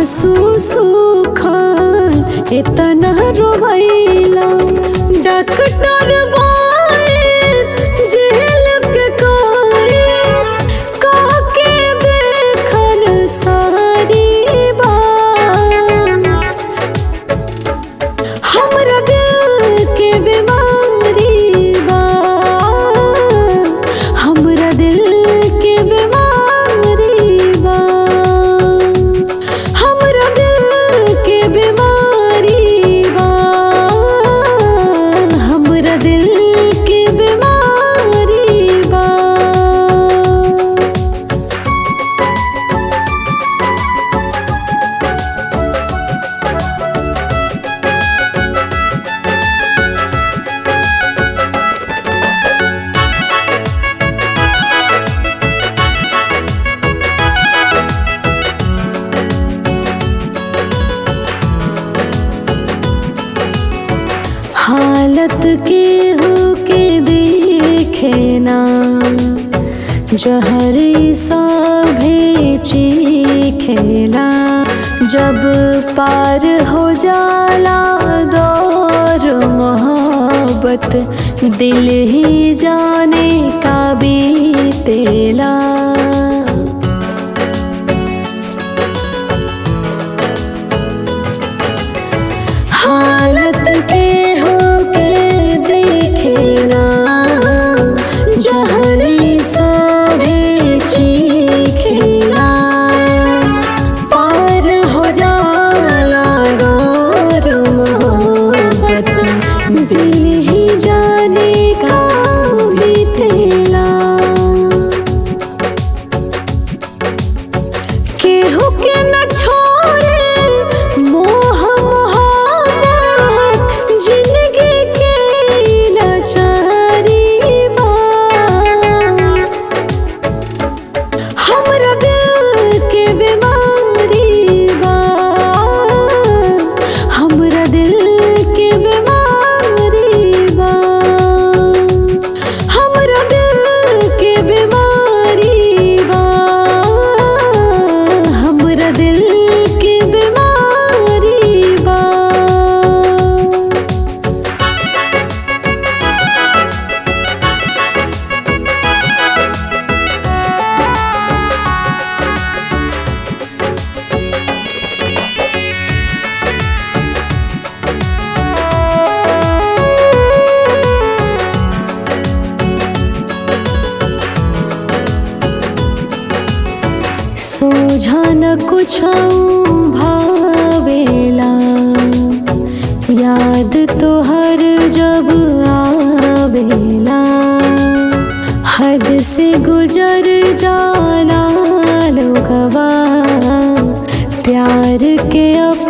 आंसू सूखल इतना रोवैला डॉक्टर बोए जेल के कोई काके देखल सारी बात हमरा दिल के बीमारी बा हमरा दिल के बीमारी बा हमरा दिल के बीमारी बा हमरा दिल के बीमारी बा हालत के हो के देखे ना जहर सा भेची खेला जब पार हो जाला दौर मोहब्बत दिल ही जाने का बीतेला हालत के हो के देखे ना जहरी सा भेची खेला पार हो जाला गौर मोहब्बत दिल ही जाने का बीतेला केहू के न छोड़े मोह मोहब्बत जिंदगी के लाचारी बा हमरा दिल के बीमारी बा हमरा दिल के बीमारी बा हमरा दिल के बीमारी बा हमरा दिल के बीमारी बा सोझा न कुछ भावेला याद तो हर जब आवेला हद से गुजर जाला लोगवा प्यार के अप